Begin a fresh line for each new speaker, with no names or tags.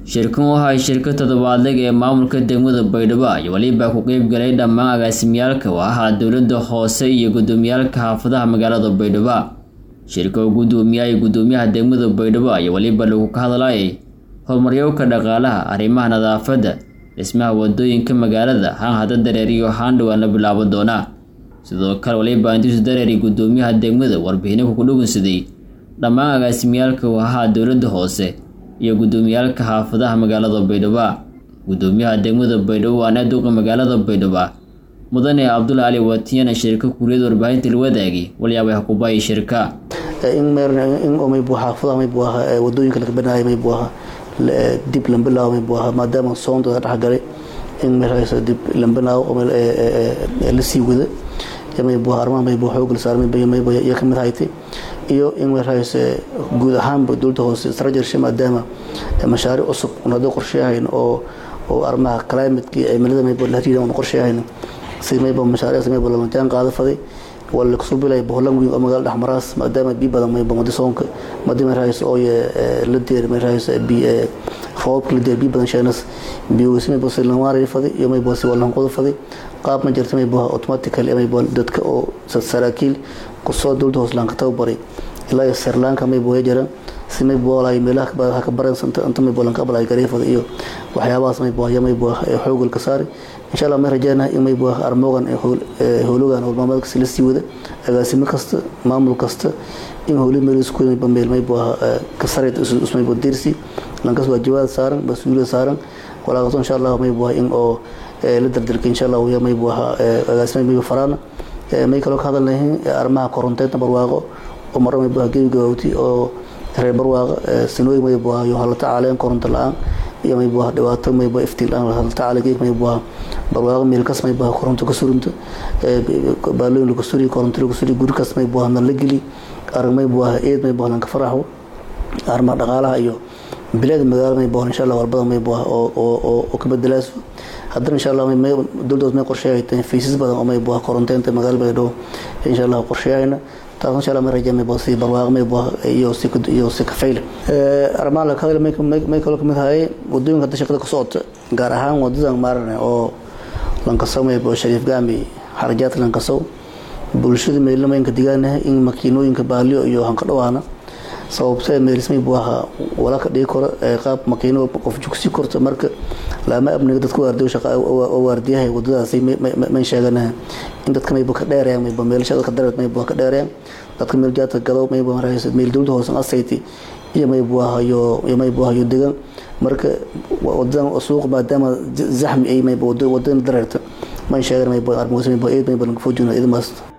shirkan u ahay shirka toddobaadleg ee maamulka degmada baydhabo iyo weliba ku qeyb galay dhammaan agaasimiyaalka oo ahaa dowladda hoose iyo gudoomiyaalka xaafadaha magaalada baydhabo shirka uu gudoomiyay gudoomiyaha degmada baydhabo iyo weliba lagu ka hadlayay horumaryowka dhaqaalaha arrimaha nadaafadda dhismaha wadooyinka magaalada haan hada dareer iyo haan dhowaan la bilaabo doona sidoo kale waliba intiisu dareeri gudoomiyaha degmada warbixino ku dhugunsaday dhammaan agaasimiyaalka uu ahaa dowladda hoose iyo gudoomiyaalka xaafadaha magaalada baydhabo gudoomiyaha degmada baydhabo waana duqa magaalada baydhabo mudane cabdulla cali watiyana shirka kuriyada warbaahinta la wadaagay walyaabay hakubayi shirka
in maybu xaafadaha maybu ahaa wadooyinka laga banaayo maybu ahaa dib lambilaawo maybu ahaa maadaama soondooda dhexgalay in meeshaas dib lambilaawo lasii wada maybu ahaa arrimaha maybu xoog la saaray maybu iyo kamid haytay iyo in meeshaas guud ahaanba dowladda hoose strategy maadaama mashaariic cusub un hadda qorsheyahayn oo oo arrimaha climateki cimilada maybu la hariiran un qorsheyahayn si mayba mashaariicdaas maybu lama jaan qaada faday wala kasoo bilay boholan weyn oo magaalada dhexmaraas maadaama biyo badan mayba madisoonka madi meeshaas oo la deer meeshaas roobka la deer biyo badan sheenas biyowsi mayba si lamaari faday iyo mayba si walan qodo faday qaab ma jirta mayba automatically mayba dadka oo saraakiil kusoo dowladda hoos laanka tababaray ilaa iyo sirlanka mayba way jiraan si mayba walaay meelaha waxa ka baran santa inta mayba lanka balay gareefada iyo waxyaabahaas mayba ya mayba xoogol ka saari insha allah may rajeynaha in mayba armoogan howlogan howlmaameedka si la sii wada agaasimo kasta maamul kasta in howli meel isku mayba meel mayba ka sareyd ismayba dirsi lankas waajibaad saaran mas-uuliyad saaran walaaqato insha allah mayba in oo la dardarka insha allah ya mayba agaasimo mayba faraana may kaloo ka hadalnahin arrimaha koronteedna barwaaqo oo marra mayba gebi gawaawti oo reer barwaaqa sinooyin mayba yo hala tacaaleen koronto la-aan iyo mayba dhibaato mayba iftiin la-aan hala tacaale geeg mayba barwaaqo meelkas mayba koronto ka surunta baalooyin lagu suri koronto lagu suri gurikas mayba nan la geli arag mayba eed mayba lanka faraxo arrimaha dhaqaalaha iyo bilaada magaalo mayba insha allah walbada mayba oo ka bedelaaso haddana insha allah dowladdood may qorsheeyay faysas badan oo mayba koronteynta magaalo baydhabo insha allah qorsheeyayna taas insha allah may rajaa mayba si barwaaqo mayba iyo si iyo si kafayl arrimaha la hadal may kaloo kamid ahay wadooyinka hadda shaqada ka socota gaar ahaan wadadan maarane oo lankasow mayba shariif gaami xarajaad lankasow bulshada meelamaynka digaanaha in makiinooyinka baaliyo iyo hanka dhawaana sababtee meelismay buu ahaa wala ka dhigi karo qaab makiino qof jugsi korto marka laama amniga dadka waardiyo shaqa oo waardiyahay wadadaasi may sheeganaha in dadka mayba ka dheerayaan mayba meelashada ka dareed mayba ka dheerayaan dadka meel jaadka gado mayba maraysa meel dowladda hoosan asayti iyo maybu ahayo iyo maybu ahayo degan marka wadadan suuq maadaama zaxmi ay mayba wadadan dareerta may sheegan mayba armoos mayba eed mayba laga foojina idmaas